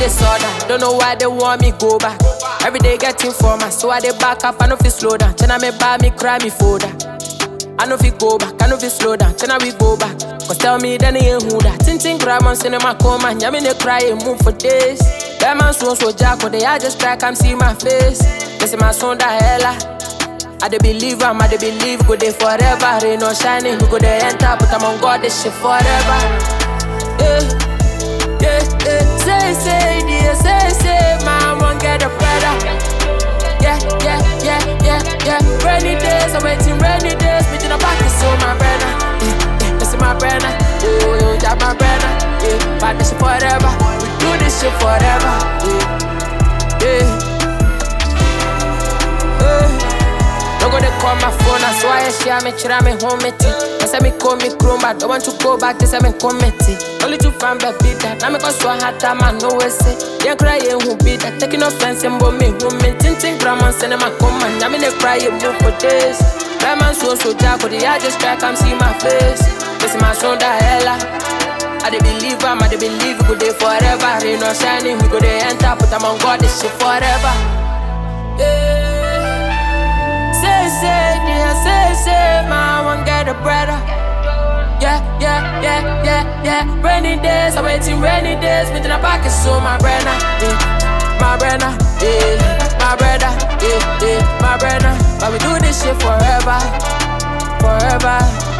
disorder. Don't know why they want me go back. Every day getting for my so I dey back up. I know fi slow down. China me buy me cry me folder. I know fi go back. I know fi slow down. China we go back. Cause tell me then he ain't who that. Tintin grab on cinema coma. Nyami ne cry and move for days. That man so so jack they I just try come see my face. This is my son that hella. I dey believe am, I dey believe go dey forever. Rain or shining, we go dey enter, but I'm on God this shit forever. Yeah, yeah, yeah. Say, say, dear, say, say, man, won't get a better. Yeah, yeah, yeah, yeah, yeah. Rainy days, I'm waiting, rainy days. Me in a pocket, so my brother. Yeah, yeah, this is my brother. Oh, yo, that my brother. Yeah, but this shit forever. We do this shit forever. Yeah, yeah. yeah. Don't go they call my phone, that's why I share me, chira me home it. I say me call me chrome, but don't want to go back, this I me committee. Only to find baby that, now me cause so hard time, I know it's it. Yeah, cry, yeah, who be that, taking offense, and both me, who me, tinting, grandma, send my come, and I mean, they cry, you move for this. That man so, so jack, but I just try, come see my face. This is my son, that hella. I dey believe am, I dey believe we go dey forever. Rain or shining, we go dey enter, but I'm on God, this shit forever. Yeah. Say, say, dear, say, say, man, won't get a brother. Yeah, yeah, yeah, yeah, yeah. Rainy days, I'm waiting, rainy days. Me in a pocket, so my brother, yeah, my brother, yeah, my brother, yeah, yeah, my brother. But we do this shit forever, forever.